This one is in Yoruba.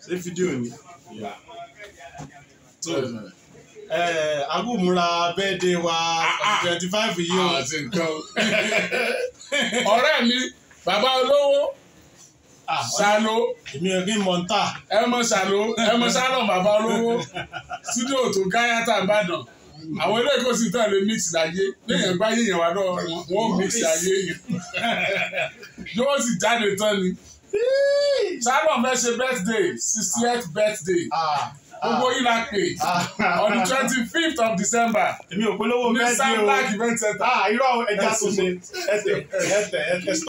ṣé fídíò ni. tó agúnmúra bẹ́ẹ̀dẹ̀ wa twenty five yìí o. àti nǹkan o. ọ̀rẹ́ mi bàbá olówó Ah, ṣàló èmi ò kí n mọ̀ ń tà. ẹ mọ ṣàló ẹ mọ ṣàlọ̀ bàbá olówó studio tó gáyàtà ìbàdàn àwọn ilé ìkó sì tẹ̀lé mix láyé lẹ́yìn ẹgbẹ́ ayé yẹn wà náà wọ́n mix ayé yẹn yóò sì jáde tán ni ṣàlọ̀ fẹ́ ṣe birthday sixtieth birthday Ah, gbogbo yìí la pè ah, on the twenty fifth of december èmi ò polówó ní bẹ́ẹ̀dẹ̀ o. Sunblack event center. Ah, irọ́ ẹja tó ṣe ẹtẹ̀ ẹtẹ̀ ẹtẹ̀